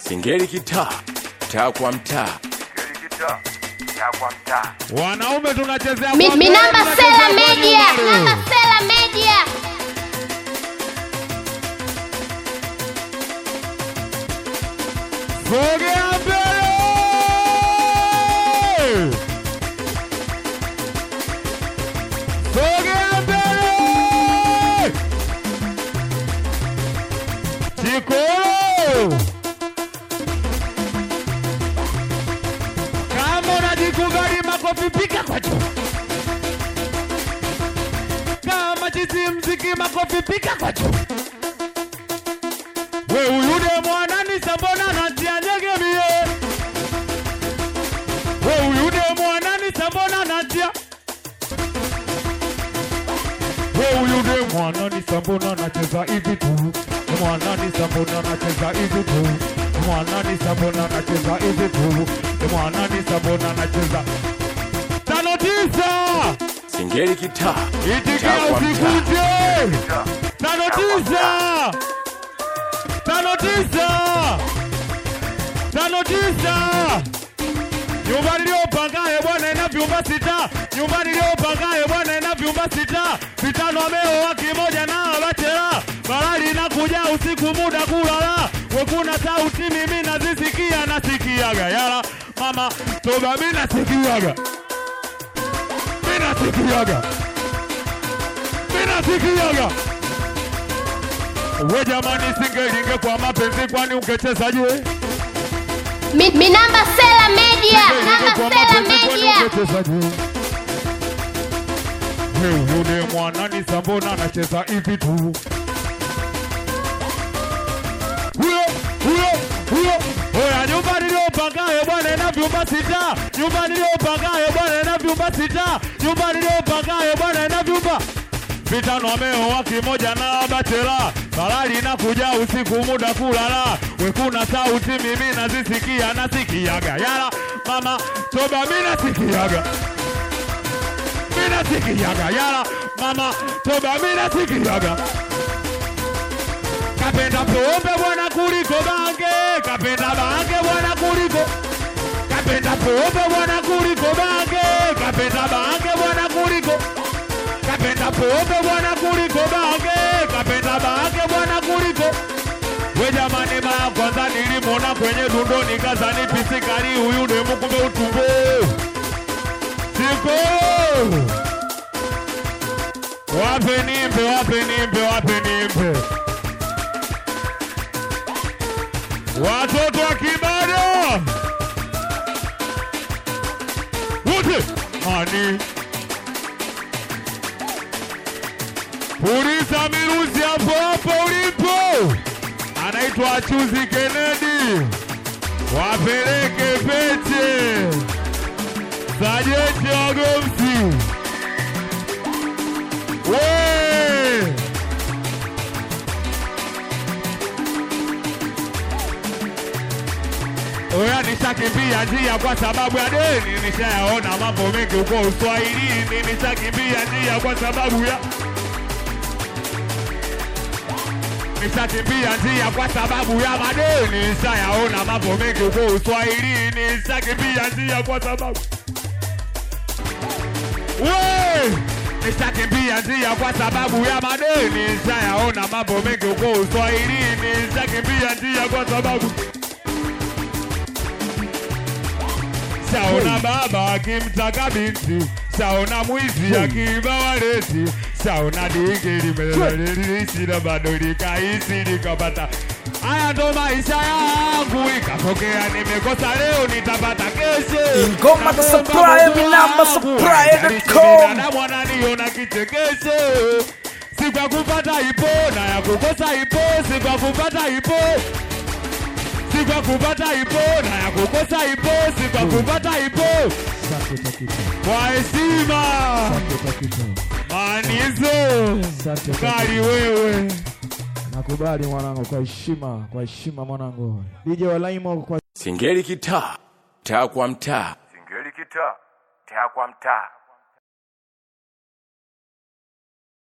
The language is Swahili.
Singeli kitaa, taa kwa mtaa. Wanaume tunachezea Mi- kwa mi mbele, namba tunachezea Sela kwa Media, nyuma. namba Sela Media. Sogea mbele! Sogea mbele! Chikolo! Kama unajikubali makofi piga kwa juu. Kama chizi mziki makofi piga kwa juu. We uyude mwanani sambona natia nyegemie We uyude mwanani sambona natia We uyude mwanani sambona nacheza hivi tu Mwanani sambona nacheza hivi tu Mwanani sambona nacheza hivi tu Mwanani sambona nacheza Tano tisa Singeli kitaa, Itikia taa kwa mtaa. usikuje Tano tisa Tano tisa Tano tisa Nyumba niliyopangaye bwana ina vyumba sita Nyumba niliyopangaye bwana ina vyumba sita Vitano ameoa kimoja na bachela Balali inakuja usiku muda kulala Wekuna sauti mimi nazisikia nasikiaga Yala mama toba mimi nasikiaga Mimi nasikiaga Mimi nasikiaga We jamani, singelinge kwa mapenzi, kwani ungechezaje? Mi, mi namba Sela Media, Singelinge kwa namba Sela mapenzi, kwani Media. ungechezaje? We yule mwanani sambona anacheza hivi tu. Huyo huyo huyo, oya, nyumba niliyopangaye bwana ina vyumba sita. Nyumba niliyopangaye bwana ina vyumba sita. Nyumba niliyopangaye bwana ina vyumba vitano ameoa kimoja na bachela balali inakuja usiku muda kulala wekuna sauti mimi nazisikia nasikiaga yala mama toba mi nasikiaga mi nasikiaga yala mama toba mi nasikiaga kapenda pombe bwana kuliko bange kapenda bange bwana kuliko kapenda pombe bwana kuliko bange kapenda bange bwana kuliko kapenda pombe bwana kuliko bange kapenda bange bwana kuliko we jamani mara kwanza nilimwona kwenye dundo nikazani pisikari huyu demu kumbe utumbo siko wape nimbe wape nimbe wape nimbe watoto wa kibada wote mani Puliza miruzi hapo hapo ulipo, anaitwa Chuzi Kennedy, wapeleke pete sajenti Wagomsi we Oya, nishakimbia njia kwa sababu ya deni, nishayaona mambo mengi huko Uswahilini, nishakimbia njia kwa sababu ya nishakimbia njia kwa sababu ya madeni, nishayaona mambo mengi huko Uswahilini, nishakimbia njia kwa sababu we nishakimbia njia kwa sababu ya madeni, nishayaona mambo mengi huko Uswahilini, nishakimbia njia kwa sababu Shaona baba akimtaka binti, shaona mwizi akiiba waleti, shaona dingi limelelelisi na bado likahisi likapata. Haya ndo maisha yangu, ikatokea nimekosa leo, nitapata kesho. Ingoma Naomba supply, Mungu mi namba wangu, supply haijalishi dot com. binadamu ananiona kichekesho. Si kwa kupata ipo na ya kukosa ipo, si kwa kupata ipo si kwa kupata ipo na ya kukosa ipo, si kwa kupata ipo Asante Takito, kwa heshima asante Takito, manizo asante kali Takito. wewe Nakubali mwanangu, kwa heshima, kwa heshima mwanangu. DJ wa Laimo kwa Singeli kitaa, taa kwa mtaa. Singeli kitaa, taa kwa mtaa.